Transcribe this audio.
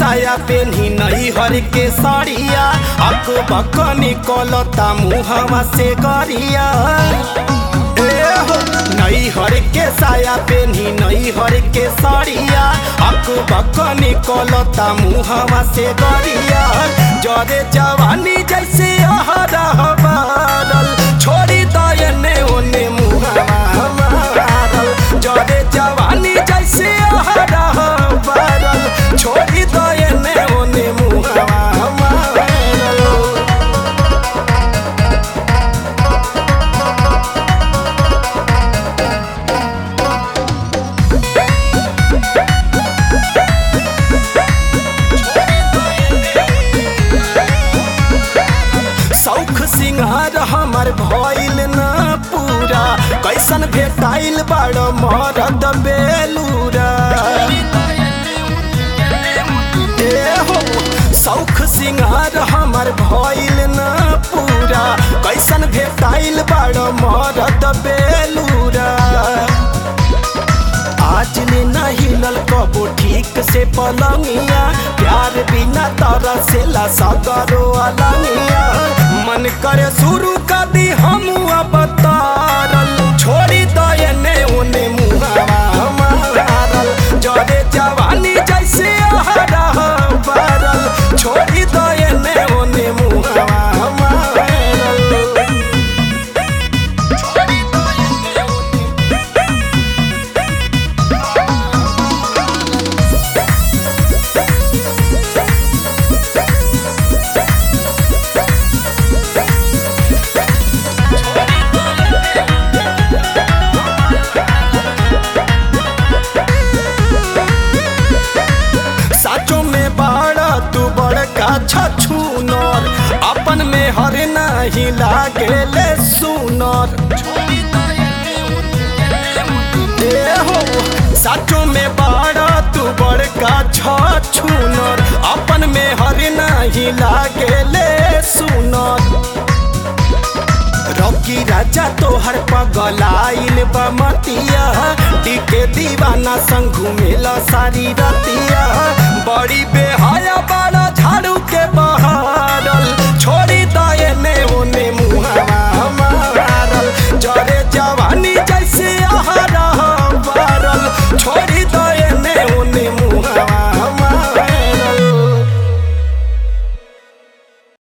साया पेन्ही नई हर के साड़िया अक बक निकलता मुहवा से गरिया ए हो नई हर के साया पेन्ही नई हर के साड़िया अक बक निकलता मुहवा से गरिया जरे जवानी जैसे अहरह बारल छोड़ी दयने ओने मुहवा मारल जरे जवानी जैसे अहरह बारल छोड़ी दयने ओने मुहवा मारल शौख सिंगार हमर भइल न पूरा कैसन भेटाइल बड़ मरद बेलूरा ए हो शौख सिंगार हमर भइल न पूरा कैसन भेटाइल बड़ मरद बेलूरा आज ले न हिलल कबो ठीक से पलंगिया प्यार बिना तरह से ला सगरो अलंगिया मन करे शुरू कर दी हम अब तारल छोड़ी दयने ओने मुहावा मारल जरे जवानी जैसे अहरह बारल छोड़ी दयने ओने मुहावा मारल साचो में बड़ा तू बड़का छछूनर अपन में हर नहीं लागेले सुनर ए हो साचो में बड़ा तू बड़का छछूनर अपन में हर नहीं लागेले सुनर रॉकी राजा तोहर पगलाइल बमतिया टिके दीवाना संग घूमेला सारी रतिया बड़ी